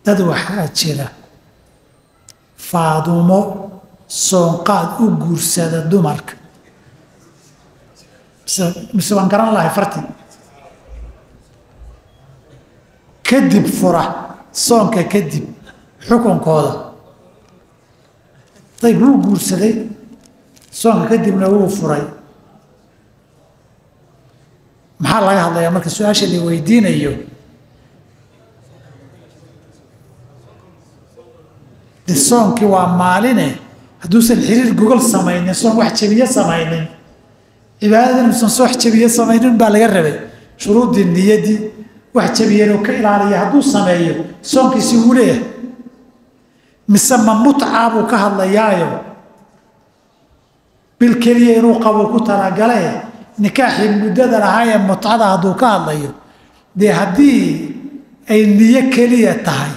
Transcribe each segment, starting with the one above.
dad waxaa jira faadumo soonqaad u guursada dumarka mise waan garan lahay farti kadib fura soonka kadib xukunkooda dayb wuu guursaday soonka kadibna wuu furay maxaa laga hadlayaa marka su-aasha la weydiinayo de soonkii waa maaline hadduusan xiriir gogol samaynin soon wax jabiye samaynin cibaadada inuusan soo wax jabiye samaynin baa laga rabay shuruuddii niyadii wax jabiyeen oo ka ilaaliya hadduu sameeyo soonkiisi wuu leeyahay mise ma mutcaa buu ka hadlayaayo bil keliya inuu qabo ku talagale nikaaxii muddada lahaayee mutcada hadduu ka hadlayo dee haddii ay niyo keliya tahay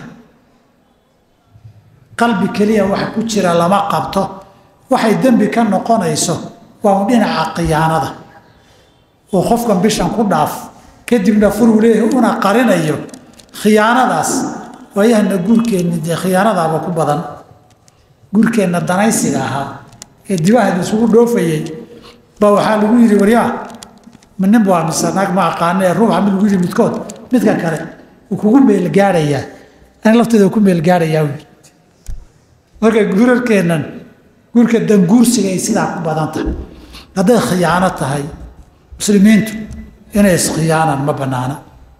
qalbi keliya wax ku jira lama qabto waxay dembi ka noqonayso waa un dhinaca khiyaanada oo qofkan bishan ku dhaaf kadibna furuu leeyahay una qarinayo khiyaanadaas waayahana guurkeenni dee khiyaanadaaba ku badan guurkeenna danaysiga ahaa ee dibahada isugu dhoofayay baa waxaa lagu yidhi waryaa ma nin waa mise naag ma aqaana ee ruuxa mid lagu yidhi midkood midka kale wuu kugu meelgaadhayaa ani lafteeda ku meelgaadhayaa wy marka guurarkeennan guurka danguursiga ay sidaa ku badan tahay hadday khiyaano tahay muslimiintu inay iskhiyaanaan ma bannaana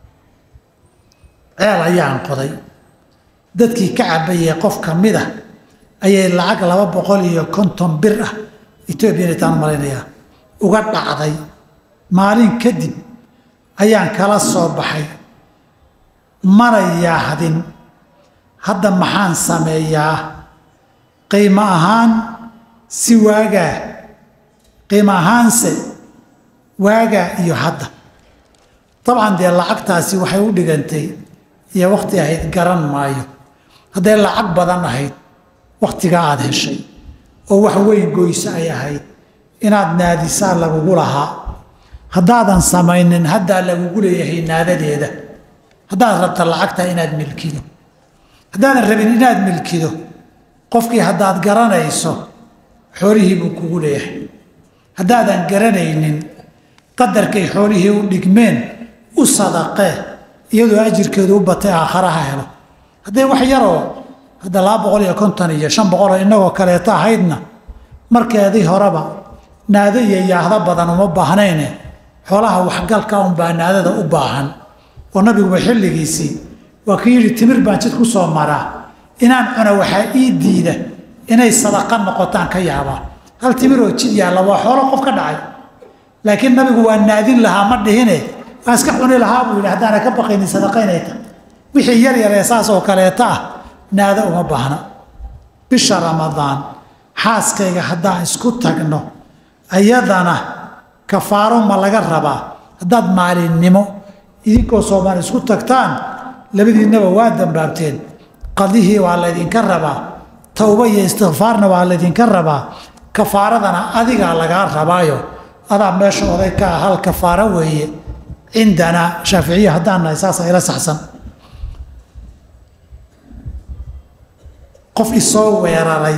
ceel ayaan qoday dadkii ka cabayay qof ka mid ah ayay lacag laba boqol iyo konton bir ah etoobiya inay taan malaynayaa uga dhacday maalin kadib ayaan kala soo baxay mana yaahdin hadda maxaan sameeyaa qiimo ahaan si waagaa qiimo ahaanse waagaa iyo hadda dabcan dee lacagtaasi waxay u dhigantay iyo wakhti ahayd garan maayo hadday lacag badan ahayd wakhtigaa aada heshay oo wax weyn goyso ay ahayd inaad naadisaa lagugu lahaa haddaadan samaynin haddaa lagugu leeyahay naadadeeda haddaad rabta lacagta inaad milkido haddaadan rabin inaad milkido qofkii haddaad garanayso xoolihii buu kugu leeyahay haddaadan garanaynin qadarkay xoolihii u dhigmeen u sadaqee iyadoo ajirkeedu u batay aakharaha helo hadday wax yaroo hadda laba boqol iyo konton iyo shan boqoloo innagoo kaleeto ahaydna markeedii horeba naado iyo yaahdo badan uma baahnayne xoolaha waxgalka unbaa naadada u baahan oo nabiguba xilligiisii waa kii yidhi timir baan jid ku soo maraa inaan cuna waxaa ii diida inay sadaqa noqotaan ka yaabaa hal timiroo jid yaalla waa xoolo qof ka dhacay laakiin nabigu waa naadin lahaa ma dhihine waa iska cuni lahaa buu yidhi haddaana ka baqaynin sadaqa inay tahay wixii yar yaree saas oo kaleeta ah naado uma baahna bisha ramadaan xaaskayga haddaan isku tagno ayadana kafaaro ma laga rabaa haddaad maalinnimo idinkoo soomaali isku tagtaan labadiinnaba waa dambaabteen qadihii waa laydinka rabaa towba iyo istikfaarna waa laydinka rabaa kafaaradana adigaa lagaa rabaayo adaa meesha oday ka ah hal kafaaro weeye cindanaa shaaficiya haddaan nahay saasa ila saxsan qof isoo weeraray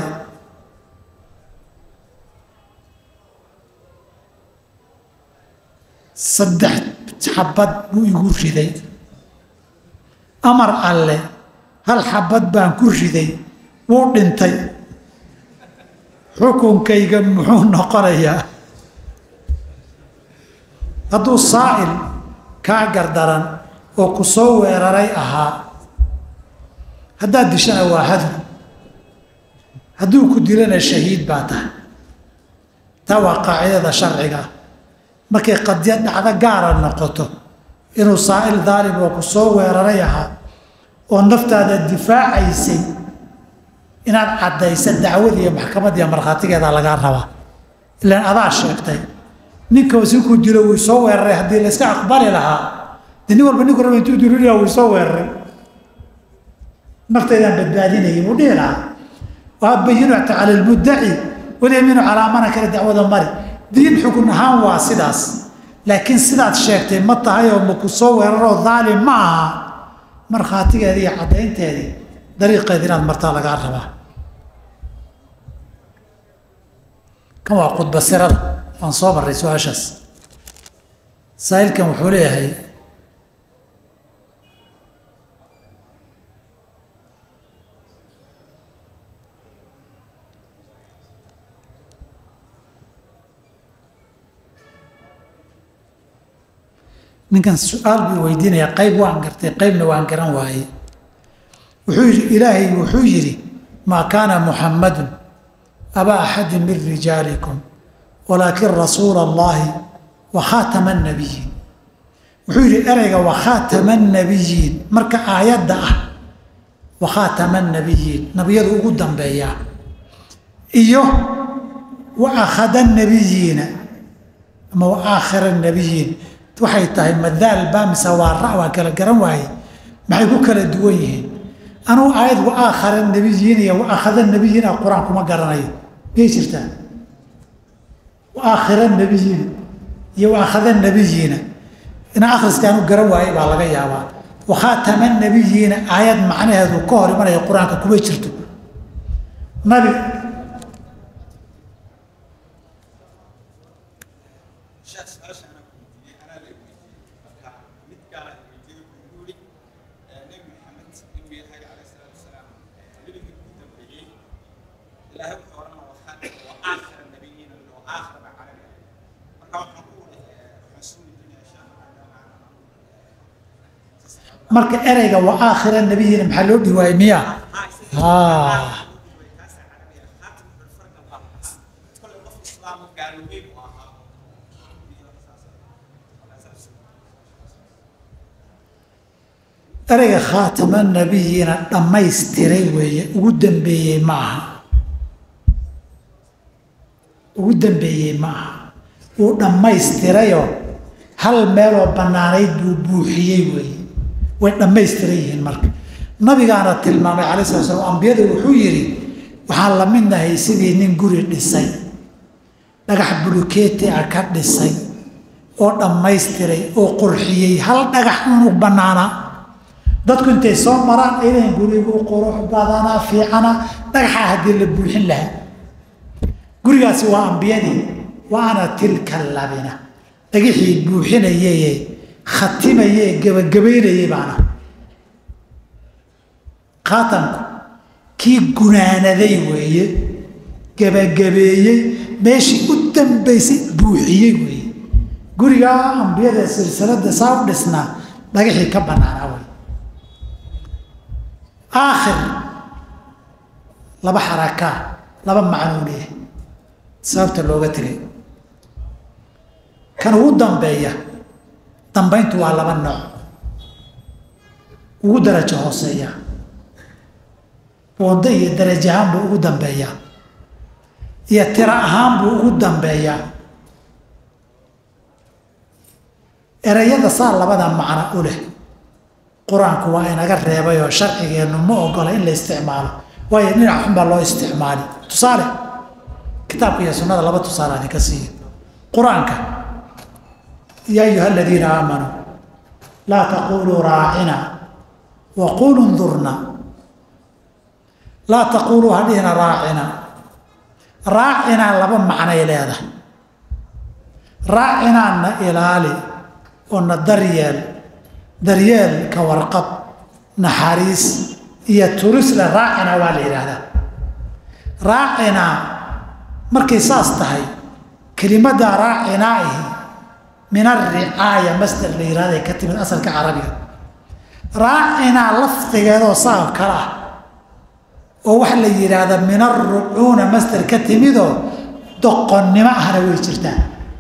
saddex xabad buu igu riday amar alle hal xabad baan ku riday wuu dhintay xukunkayga muxuu noqonayaa hadduu saa'il kaa gardaran oo ku soo weeraray ahaa haddaad dishana waa hadl hadduu ku dilana shahiid baa tahay taa waa qaacidada sharciga ah markay qadiyad dhacdo gaara noqoto inuu saa'il daalim oo ku soo weeraray ahaa oo naftaada difaacaysay inaad caddaysa dacwadiiyo maxkamadiiyo markhaatigeeda lagaa rabaa ilaan adaa sheegtay ninka sinkuu dilo wuu soo weeraray haddii la iska aqbali lahaa dee nin walba ninku raba intuu dilulyaa wuu soo weeraray naftaydaan badbaadinayay buu dhihi lahaa waabayinata cala lmuddaci walyamiinu calaa mana kale dacwada mari diin xukun ahaan waa sidaas laakiin sidaad sheegtay ma tahay oo maku soo weeraroo daalim ma aha markhaatigeedii iyo caddaynteedii dariiqeedi inaad martaa lagaa rabaa kan waa khudbasirada waan soo marray su-aashaas saa'ilkan wuxuu leeyahay ninkan su-aal buu weydiinayaa qayb waan gartay qaybna waan garan waayey wuxuu yidhi ilaahay wuxuu yidhi maa kaana muxammadun abaa axadin min rijaalikum walaakin rasuula allahi wa khaatama annabiyiin wuxuu yidhi ereyga wa khaatama annabiyiin marka aayadda ah wa khaatama annabiyiin nabiyadu ugu dambeeyaa iyo wa akhada annabiyiina ama wa aakhira annabiyiin waxay tahay madaal baa mise waa ra waan kala garan waaye maxay ku kala duwan yihiin anugu aayad wa aakhara nabiyiin iyo wa akhada nabiyiin ah qur-aan kuma garanayo miyay jirtaa wa aakhira nabiyiin iyo wa akhada nabiyiina ina akhriska anu garan waayey baa laga yaabaa wa khaatama nabiyiina aayad macnaheedu ka hor imanaya qur-aanka kuma jirto nabi marka ereyga wa aakhira nabiyiina maxaa loo dhihi waayey miya ereyga khaatama nabiyiina dhammaystiray weeye ugu dambeeyey ma aha ugu dambeeyey ma aha uu dhammaystirayoo hal meeloo bannaanayd buu buuxiyey weeye way dhammaystiran yihiin marka nabigaana tilmaamay calai sala slam ambiyada wuxuu yidhi waxaan la mid nahay sidii nin guri dhisay dhagax bulukeeti a ka dhisay oo dhammaystiray oo qurxiyey hal dhagax unu bannaanaa dadku intay soo maraan aylahan gurigu qurux badanaa fiicana dhagaxaa haddii la buuxin lahaa gurigaasi waa ambiyadii wa ana tilka labina dhagixii buuxinayaye khatimaye gebagabaynayay baana khaatamku kii gunaanaday weeye gebagabeeyey meeshii u dambaysay buuxiyey weeye gurigaa ambiyada silsilada saa u dhisnaa dhagaxii ka bannaanaa wey aakhir laba xarakaa laba macnuu leeyahay sababta looga tegay kan ugu dambeeya dambayntu waa laba nooc ugu darajo hooseeya wado iyo darajo ahaan buu ugu dambeeyaa iyo tiro ahaan buu ugu dambeeyaa ereyada saa labada macno u leh qur-aanku waa inaga reebayoo sharcigeennu ma ogola in la isticmaalo waayo dhinac xun baa loo isticmaali tusaale kitaabka iyo sunnada laba tusaale adinka siiya qur-aanka ya ayuha aladiina aamanuu laa taquluu raacina wa quluu ndurna laa taquluu hadhihina raacina raacinaa laba macnay leedahay raacinaa na ilaali oo na daryeel daryeel ka warqab naxariis iyo turisle raacina waa la yidhaahdaa raacinaa markay saas tahay kelimadda raacinaahi min alricaaya masder la yihahda ay ka timid asalka carabiga raacinaa lafdigeedoo saa kale ah oo waxa la yidhaahda min alrucuuna masder ka timidoo doqonnimo ahna way jirtaa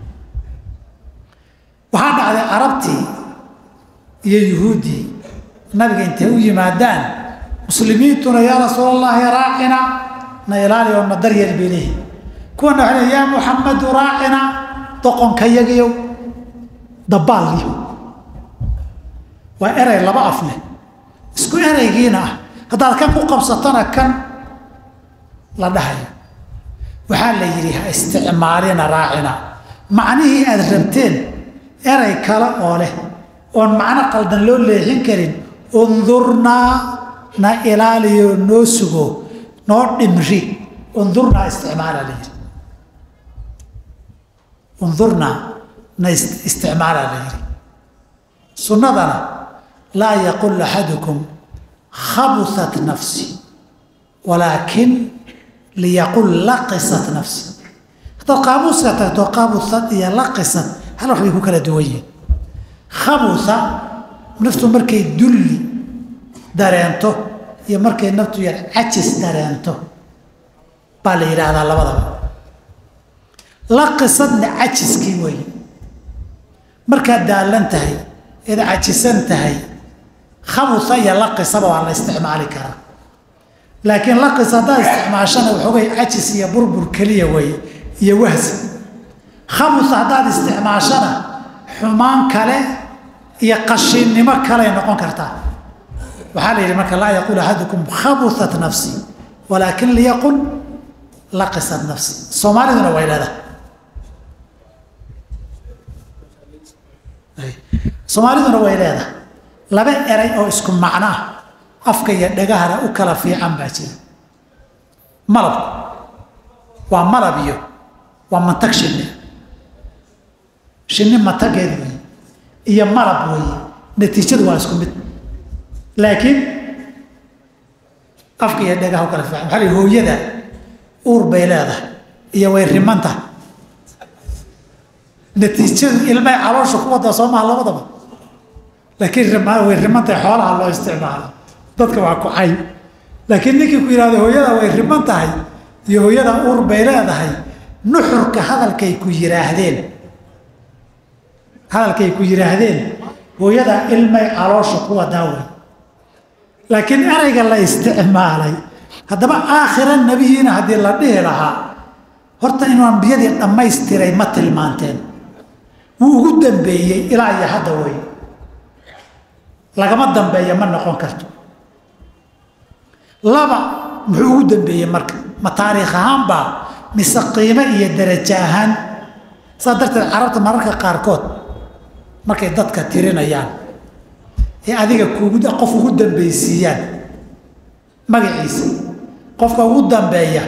waxaa dhacday carabtii iyo yuhuuddii nabiga intay u yimaadaan muslimiintuna yaa rasuul allahi raacina na ilaali oo na daryeel bay leehi kuwana waxa le yaa muxamadu raacina doqonka yagiyow dabaalyo waa erey laba af leh isku ereygiina ah haddaad kan ku qabsatona kan la dhahayo waxaa la yidhi ha isticmaalina raacina macnihii aad rabteen erey kale oo leh oon macno qaldan loo leexin karin undurnaa na ilaaliyo noo sugo noo dhimri undurnaa isticmaala la yidhi undurnaa na isticmaala la yidhi sunnadana laa yaqul axadukum khabusat nafsi walaakin liyaqul laqisat nafsi haddaad qaamuuska tagto qabusad iyo laqisad hal wax bay ku kala duwan yihiin khabusa naftu markay dulli dareento iyo markay naftu yar cajis dareento baa la yidhaahdaa labadaba laqisadna cajiskii weeye markaad daalan tahay eed cajisan tahay khabusa iyo laqisaba waa la isticmaali karaa laakiin laqis haddaad isticmaashana waxoogay cajis iyo burbur keliya weeye iyo wahsi khabus haddaad isticmaashana xumaan kale iyo qashinnimo kaley noqon kartaa waxaa la yidhi marka laa yaqul axadukum khabusat nafsi walaakin liyaqul laqisat nafsi soomaaliduna way leedahay soomaaliduna way leedahay laba eray oo isku macno ah afka iyo dhagahana u kala fiican baa jira malabku waa malab iyo waa mantag shinni shinni mantageed wey iyo malab weeye natiijadu waa isku mid laakiin afka iyo dhagaha u kala fiican waxaa la yidhi hooyada uur bay leedahay iyo way rimanta natiijadu ilmay caloosha ku wadaa soo maha labadaba laakiin way rimantay xoolaha loo isticmaalo dadka waa ku cay laakiin ninkii ku yidhahdo hooyada way riman tahay iyo hooyada uur bay leedahay nuxurka hadalkay ku yidhaahdeen hadalkay ku yidhaahdeen hooyada ilmay caloosha ku wadaa wey laakiin erayga la isticmaalay haddaba aakhira nebihiina haddii la dhihi lahaa horta inuu ambiyadii dhammaystiray ma tilmaanteen wuu ugu dambeeyey ilaa iyo hadda wey lagama dambeeya ma noqon karto laba muxuu ugu dambeeyey marka ma taariikh ahaanbaa mise qiimo iyo darajo ahaan saas darteed carabta mararka qaarkood markay dadka tirinayaan ee adiga kugu qof ugu dambaysiiyaan magaciisa qofka ugu dambeeya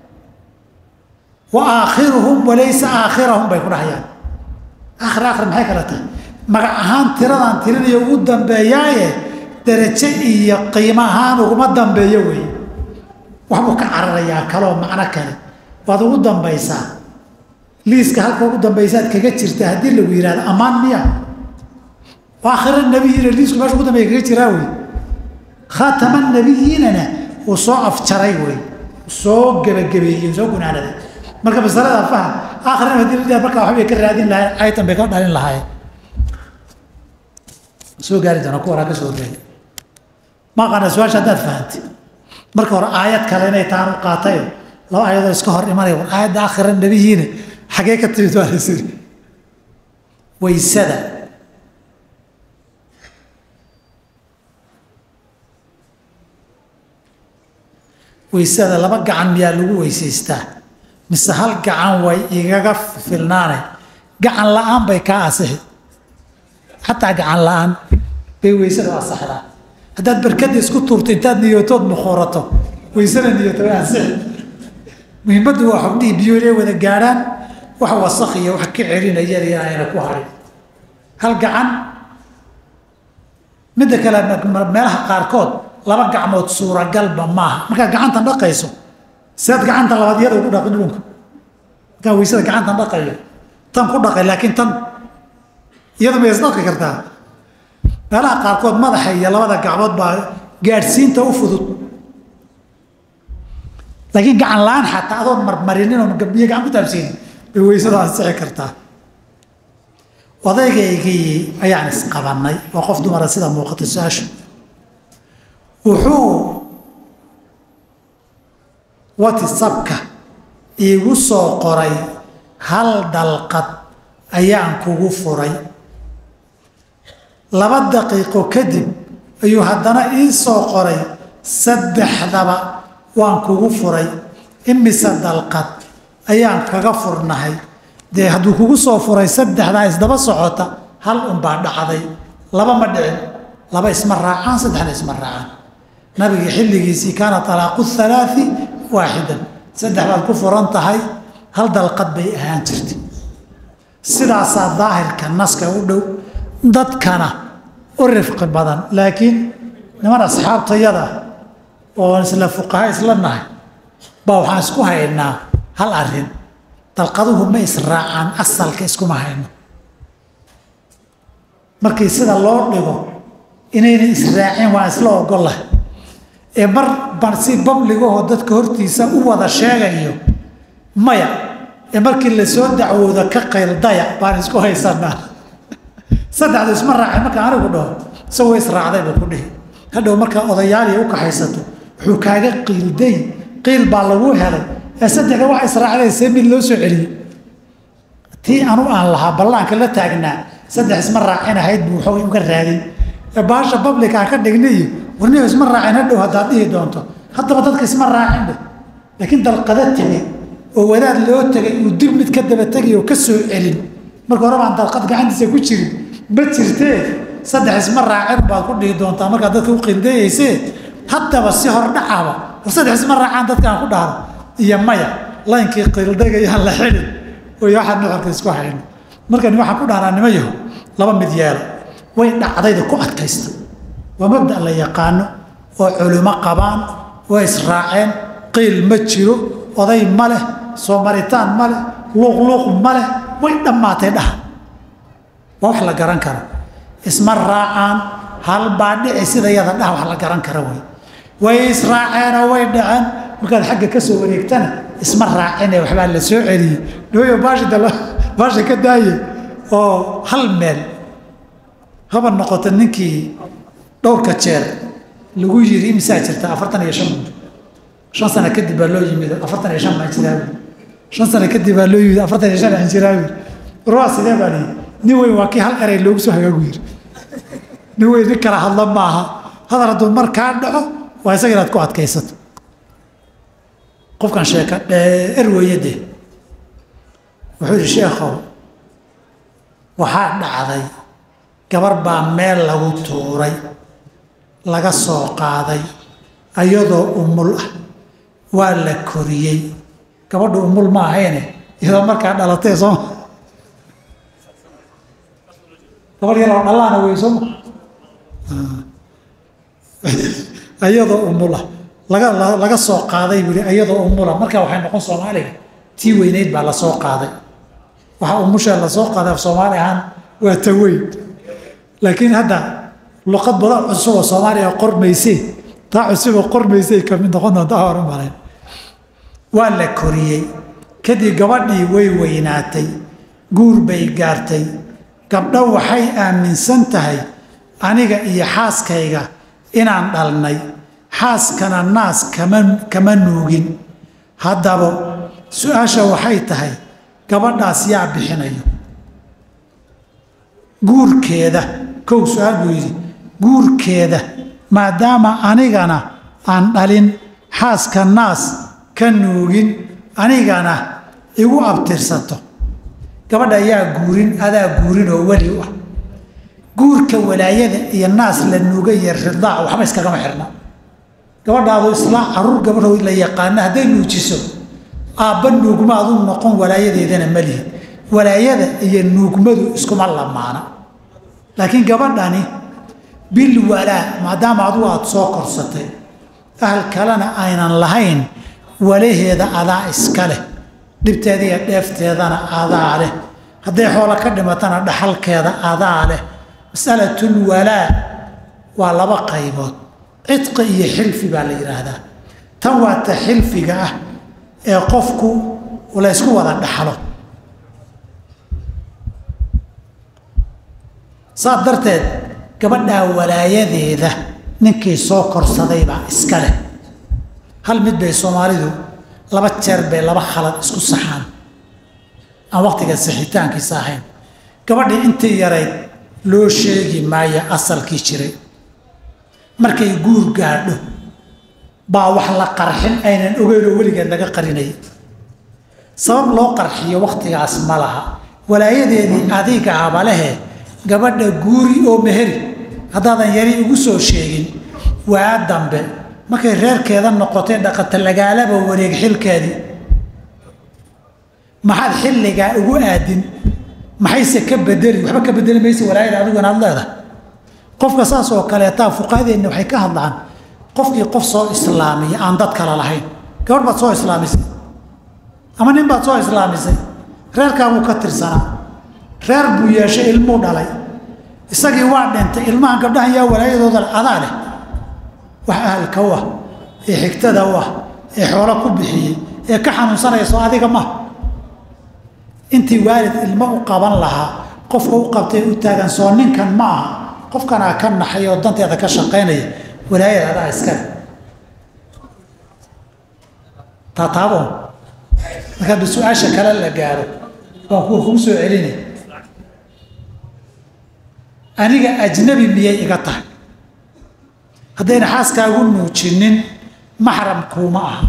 wa aakhiruhum walaysa aakhirahum bay ku dhahayaan aakhir aakhir maxay kala tahay magac ahaan tiradaan tirinayo ugu dambeeyaaye darajo iyo qiimo ahaan uguma dambeeyo wey waxbuu ka cararayaa kaloo macno kale waad ugu dambaysaa liiska halka ugu dambaysaad kaga jirta haddii lagu yihahdo ammaan miya aakhira nabiyiina liisku meesha ugu dambeya kaga jiraa wey khaatama nabiyiinana uu soo afjaray wey soo gebagabeeyey soo gunaanaday marka masalada faham aakhirana hadii la dhaha markaa waxbay ka raadin lahayen aytan bay ka dhalin lahaayeen soo gaari doona kuwanaa ka soo gaari ma aqaana su-aasha haddaad fahantay marka hore aayad kale inay taan u qaatayo laba aayadoo iska hor imanaya war aayadda aakhira nabiyiina xagee ka timid waa la siri waysada waysada laba gacan miyaa lagu weysaystaa mise hal gacan way igaga filnaane gacan la-aan bay kaa asixi xataa gacan la-aan bay weysada asaxdaa haddaad barkada isku tuurto intaad niyootood mukhurato weysada niyooto way asixi muhiimaddu waa xubnihii biyo inay wada gaadhaan wax wasakh iyo wax ka celinayana inayna ku harin hal gacan midda kale meelaha qaarkood laba gacmood suuragalba maaha markaad gacantan dhaqayso sidaad gacanta labaad iyada ugu dhaqin dhulunka markaa weysada gacantan dhaqayo tan ku dhaqay laakiin tan iyadu ma isdhaqi kartaa meelaha qaarkood madaxa iyo labada gacmood baa gaadhsiinta u fudud laakiin gacan la-aan xataa adoon marmarinin oo biyo gacan ku taabsiinin bay weysada ansixi kartaa odaygaygii ayaan isqabannay waa qof dumara sida muuqata su-aashu wuxuu watisabka iigu soo qoray hal dalqad ayaan kugu furay laba daqiiqo kadib ayuu haddana ii soo qoray saddexdaba waan kugu furay imise dalqad ayaan kaga furnahay dee hadduu kugu soo furay saddexdaa isdaba socota hal unbaa dhacday laba ma dhicin laba isma raacaan saddexna isma raacaan nabiga xilligiisii kaana talaaqu halaai waaxidan saddex baad ku furan tahay hal dalqad bay ahaan jirtay sidaasaa daahirka naska u dhow dadkana u rifqi badan laakiin niman asxaabtayada oo isla fuqaha isla nahay baa waxaan isku haynaa hal arin dalqaduhu ma israacaan asalka iskuma hayno markii sida loo dhigo inayna israaceen waan isla ogolah ee mar ban si babligahoo dadka hortiisa u wada sheegayo maya ee markii lasoo dacwooda ka qayldaya baan isku haysanaa saddexdu isma raacay marka anigu dhaho isagoo israacday buu ku dhihi hadhow markaa odayaaliya u kaxaysato wuxuu kaaga qiilday qiil baa lagu helay ee saddexda wax israacday see mid loo soo celiyey tii anu aan lahaa ballaanka la taagnaa saddex isma raacin ahayd buu waxoogay uga raagay ee baasha bablikaa ka dhigniyo warniyo isma raacin hadhow haddaad dhihi doonto haddaba dadka isma raacin dheh laakiin dalqada tegey oo wadaad loo tegay uu dib mid ka daba tegay oo ka soo celin marka hore baan dalqad gacantiisa ku jirin ma jirtee saddex isma raacin baad ku dhihi doontaa markaad dadka u qildayaysee haddaba si hordhacaba war saddex isma raacaan dadka aan ku dhahdo iyo maya laynkii qildagayaan la xidhin oy waxaad nuxurka isku hayno markani waxaan ku dhahnaa nima yaho laba mid yeelo way dhacdayda ku adkaysta waa mabda la yaqaano oo culimo qabaan way israaceen qiil ma jiro oday ma leh soo maritaan ma leh luuqluuq ma leh way dhammaatay dhaha waa wax la garan karo isma raacaan halbaa dhici sida yada dhaha wax la garan kara wey way israaceenoo way dhaceen markaad xagga ka soo wareegtana isma raacine waxbaa la soo celiyey dhawayo baashida baasha ka daaye oo hal meel haba noqoto ninkii dhowrka jeer lagu yiri imisaa jirta afartan iyo shan shan sano kadib baa loo yimid afartan iyo shan baan jiraawi shan sano kadib baa loo yimid afartan iyo shan aan jiraawi ruwa sidee baan yii nin weyn waa kii hal eray loogu soo hagaagu yiri nin weyn nin kala hadla maaha hadal hadduu mar kaa dhaco waa isaga inaad ku adkaysato qofkan sheeka dheer weeye dee wuxuu yidhi sheekhow waxaa dhacday gabar baa meel lagu tuuray laga soo qaaday ayadoo umul ah waa la koriyey gabadhu umul ma ahayne iyadoo markaa dhalatay sooma gabar yaroo dhallaana wey sooma ayadoo umul ah laga laga soo qaaday buu ayadoo umula markaa waxay noqon soomaaliga tii weyneyd baa lasoo qaaday waxaa umusha lasoo qaaday af soomaali ahaan waa ta weyn laakiin hadda luqad badan cusuboo soomaaliya qormaysay taa cusuboo qormaysay kamid noqon doonta hore marayn waa la koriyey kadib gabadhii way weynaatay guur bay gaartay gabdho waxay aaminsan tahay aniga iyo xaaskayga inaan dhalnay xaaskana naas kama kama nuugin haddaba su-aasha waxay tahay gabadhaas yaa bixinayo guurkeeda kow su-aal buu yidhi guurkeeda maadaama anigana aan dhalin xaaska naas ka nuugin anigana igu abtirsato gabadha ayaa guurin adaa guurin oo weli u ah guurka walaayada iyo naas la nuuga iyo ridaac waxba iskagama xirna gabadhaadu islaa caruur gabadho la yaqaana hadday nuujiso aabba nuugmaadu noqon walaayadeedana malihi walaayada iyo nuugmadu iskuma lamaana laakiin gabadhani bil walaa maadaama adugu aada soo korsatay ahal kalena aynan lahayn walaheeda adaa iska leh dhibteeda iyo dheefteedana adaa leh hadday xoolo ka dhimatana dhaxalkeeda adaa leh masalatul walaa waa laba qaybood cidqi iyo xilfi baa la yidhaahdaa tan waa ta xilfiga ah ee qofku la ysku wada dhaxlo saas darteed gabadhaa walaayadeeda ninkii soo korsaday baa iska leh hal mid bay soomaalidu laba jeer bay laba khalad isku saxaan aan waqtiga sixitaankiisa ahayn gabadhii intii yarayd loo sheegi maayo asalkii jiray markay guur gaadho baa wax la qarxin aynan ogeyn oo weligeed laga qarinayay sabab loo qarxiyo wakhtigaas ma laha walaayadeedii adigaaba lehe gabadha guuri oo meheri haddaadan yari ugu soo sheegin waa dambe markay reerkeeda noqotay dhaqata lagaalaba wareeg xilkeedii maxaad xilligaa ugu aadin maxayse ka bedeli waxba ka bedeli maysa walaayada adigu inaad leedahay qofka saas oo kaleetaa fuqahadeenna waxay ka hadlaan qofkii qof soo islaamiya aan dad kale lahayn gabadh baad soo islaamisay ama nin baad soo islaamisay reerkaabuu ka tirsanaa reer buu yeeshay ilmuu dhalay isagii waa dhintay ilmahan gabdhahan yaa walaayadooda adaa leh wax ahalka u ah ee xigtada u ah ee xoolo ku bixiyey ee ka xanuunsanayso adiga ma intii waalid ilmo u qaban lahaa qofka u qabtay u taagan soo ninkan ma aha qofkanaa ka naxay oo danteeda ka shaqaynaya walaayada adaa iskale taataabo markaadba su-aasha kale la gaaro waan kuwa kugu soo celinay aniga ajnabi miyay iga tahay haddayna xaaskaagu nuujinin maxram kuuma aha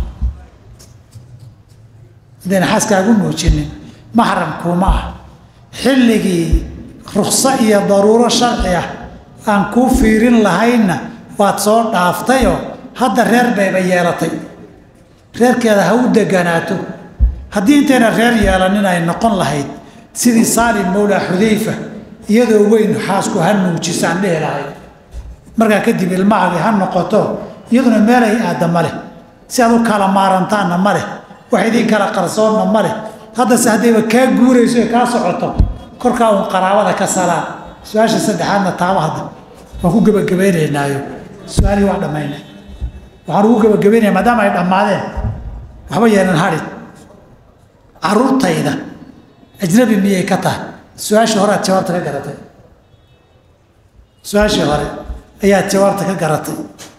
haddayna xaaskaagu nuujinin maxram kuuma aha xilligii rukso iyo daruuro sharci ah aan kuu fiirin lahaynna waad soo dhaaftayoo hadda reer bayba yeelatay reerkeeda ha u deganaato haddii intayna reer yeelanin ay noqon lahayd sidii saalim mawlaa xudayfa iyadoo weyn xaasku ha nuujisaan dhehi lahayd markaa kadib ilmahaagii ha noqoto iyaduna meelay aadda ma leh si aad u kala maarantaanna ma leh wax idiin kala qarsoonna ma leh haddase haddayba kaa guurayso ee kaa socoto korkaa uun qaraabada ka salaan su-aasha saddexaadna taaba hadda waan ku gebagabaynaynaayo su-aalihii waa dhammaynay waxaan ugu gebagabaynaya maadaama ay dhammaadeen waxba yeelan hadhin caruurtayda ajnabi miyay ka tahay su-aashii hore aad jawaabta ka garatay su-aashii hore ayaad jawaabta ka garatay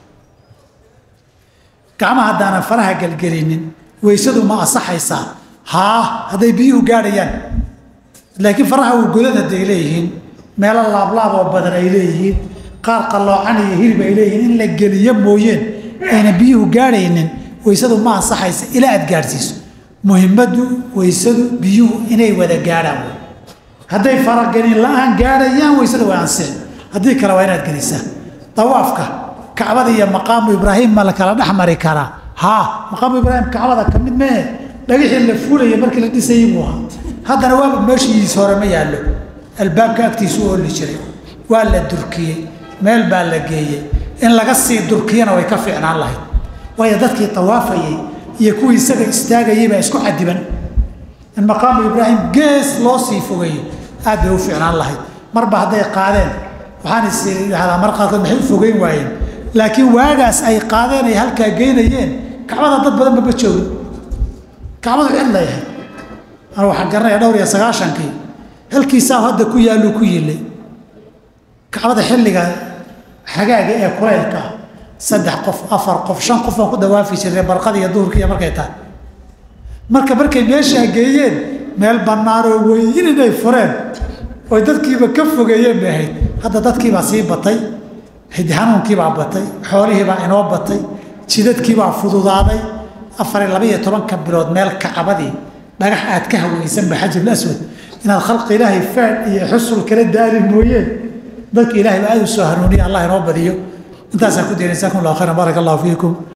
gacmaha haddaanan faraha gelgelinin weysadu ma asaxaysaa haa hadday biyuhu gaadhayaan laakiin faraha uu godad hadday leeyihiin meelo laablaab oo badan ay leeyihiin qaar qalloocan iyo hilib ay leeyihiin in la geliyo mooyeen ayna biyuhu gaadhaynin weysadu ma ansaxaysa ilaa aad gaadhsiiso muhimaddu weysadu biyuhu inay wada gaadhaan wey hadday faragelin la-aan gaadhayaan weysada way ansixi haddii kale waa inaad gelisaa dawaafka kacbada iyo maqaamu ibraahim ma la kala dhex mari karaa haa maqaamu ibraahim kacbada ka mid mee dhagixii la fuulaya markii la dhisayay buu ahaa haddana waaba meeshiis hore ma yaallo albaabka agtiisu ooli jiray waa la durkiyey meel baa la geeyey in laga sii durkiyana way ka fiicnaan lahayd waayo dadkii tawaafayey iyo kuwii isaga istaagayay baa isku cadiban in maqaamu ibraahim gees loo sii fogeeyo aad bay u fiicnaan lahayd marba hadday qaadeen waxaan is idhahdaa mar qaarkood maxay u fogeyn waayeen laakiin waagaas ay qaadeen ay halkaa geynayeen kacbada dad badan maba joogin kacbadu cid layahay ana waxaan garanaya dhowr iyo sagaashankii halkiisaa hadda ku yaallu ku yilay kacbada xilliga xagaaga ee kulaylka ah saddex qof afar qof shan qof baan ku dawaafi jirnay barqada iyo duhurka iyo markay tahay marka markay meeshaa geeyeen meel bannaanoo weyn inay fureen oy dadkiiba ka fogeeyeen bay ahayd hadda dadkiibaa sii batay xanuunkiibaa batay xoolihiibaa inoo batay jidadkiibaa fududaaday afar iyo laba iyo tobanka bilood meel kacbadii dhagax aad ka hawaysanba xajarul aswad inaad khalqi ilaahay faad iyo xusul kala daali mooyeen dadka ilahay baa aad u soo hanuuniya allah inoo badiyo intaasaan ku diina jasakum allah khayran baaraka allahu fiikum